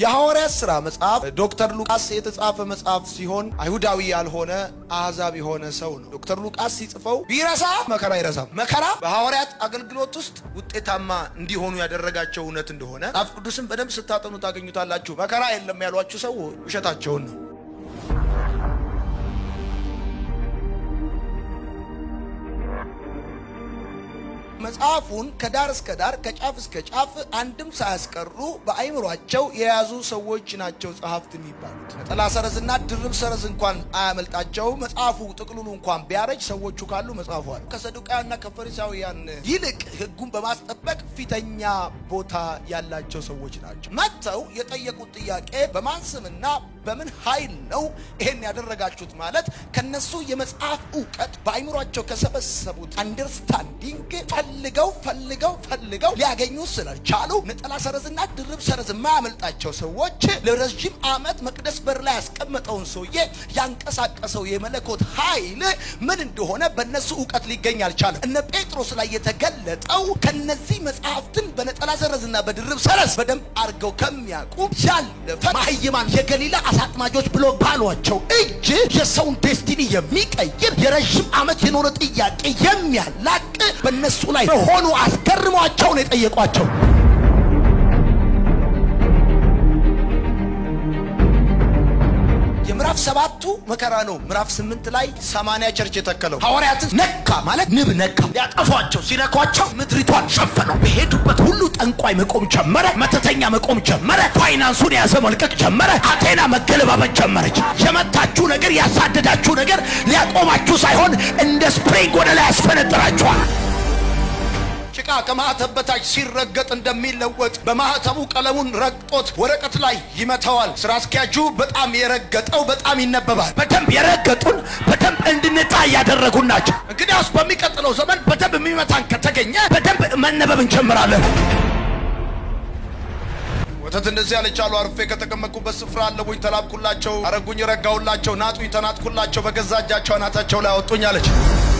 የሐዋርያት ሥራ መጽሐፍ ዶክተር ሉቃስ የተጻፈ መጽሐፍ ሲሆን አይሁዳዊ ያልሆነ አሕዛብ የሆነ ሰው ነው። ዶክተር ሉቃስ ሲጽፈው ቢረሳ መከራ አይረሳም። መከራ በሐዋርያት አገልግሎት ውስጥ ውጤታማ እንዲሆኑ ያደረጋቸው እውነት እንደሆነ መጽሐፍ ቅዱስን በደንብ ስታጠኑ ታገኙታላችሁ። መከራ የለም ያሏችሁ ሰው ውሸታቸውን ነው። መጽሐፉን ከዳር እስከ ዳር ከጫፍ እስከ ጫፍ አንድም ሳያስቀሩ በአይምሯቸው የያዙ ሰዎች ናቸው ጸሐፍት የሚባሉት። ነጠላ ሰረዝና ድርብ ሰረዝ እንኳን አያመልጣቸው። መጽሐፉ ጥቅሉሉ እንኳን ቢያረጅ ሰዎቹ ካሉ መጽሐፉ አለ። ከሰዱቃውያንና ከፈሪሳውያን ይልቅ ሕጉን በማስጠበቅ ፊተኛ ቦታ ያላቸው ሰዎች ናቸው። መጥተው የጠየቁት ጥያቄ በማን ስምና በምን ኃይል ነው ይሄን ያደረጋችሁት? ማለት ከነሱ የመጽሐፍ እውቀት በአይምሯቸው ከሰበሰቡት አንደርስታንዲንግ ፈልገው ፈልገው ፈልገው ሊያገኙ ስላልቻሉ ነጠላ ሰረዝና ድርብ ሰረዝ የማያመልጣቸው ሰዎች ለረዥም ዓመት መቅደስ በር ላይ ያስቀመጠውን ሰውዬ ያንቀሳቀሰው የመለኮት ኃይል ምን እንደሆነ በእነሱ እውቀት ሊገኝ አልቻለም። እነ ጴጥሮስ ላይ የተገለጠው ከነዚህ መጽሐፍትን በነጠላ ሰረዝና በድርብ ሰረዝ በደንብ አድርገው ከሚያውቁ ያለፈ ማህይማን የገሊላ አሳጥማጆች ብሎ ባሏቸው እጅ የሰውን ዴስቲኒ የሚቀይር የረዥም ዓመት የኖረ ጥያቄ የሚያላቅ በእነሱ ላይ በሆኑ አስገርሟቸው ነው የጠየቋቸው። የምዕራፍ ሰባቱ መከራ ነው። ምዕራፍ ስምንት ላይ ሰማንያ ቸርች የተከለው ሐዋርያትን ነካ ማለት ንብ ነካ። ሊያጠፏቸው ሲነኳቸው ምድሪቷን ሸፈነው። በሄዱበት ሁሉ ጠንቋይ መቆም ጀመረ፣ መተተኛ መቆም ጀመረ፣ ፋይናንሱን የያዘ መልቀቅ ጀመረ፣ አቴና መገለባበጥ ጀመረች። የመታችሁ ነገር ያሳደዳችሁ ነገር ሊያቆማችሁ ሳይሆን እንደ ስፕሪንግ ወደ ላይ ያስፈነጥራችኋል። ጭቃ ከማህተብ በታች ሲረገጥ እንደሚለወጥ በማህተቡ ቀለሙን ረግጦት ወረቀት ላይ ይመታዋል። ስራ አስኪያጁ በጣም የረገጠው በጣም ይነበባል። በደንብ የረገጡን በደንብ እንድንጣ እያደረጉን ናቸው። እንግዲያውስ በሚቀጥለው ዘመን በደንብ የሚመታን ከተገኘ በደንብ መነበብ እንጀምራለን። ወተት እንደዚህ ያለች አሉ። አርፌ ከተቀመጥኩበት ስፍራ አለቡኝ፣ ተላብኩላቸው፣ አረጉኝ፣ ረጋሁላቸው፣ ናጡኝ፣ ተናጥኩላቸው፣ በገዛ እጃቸው አናታቸው ላይ አወጡኝ አለች።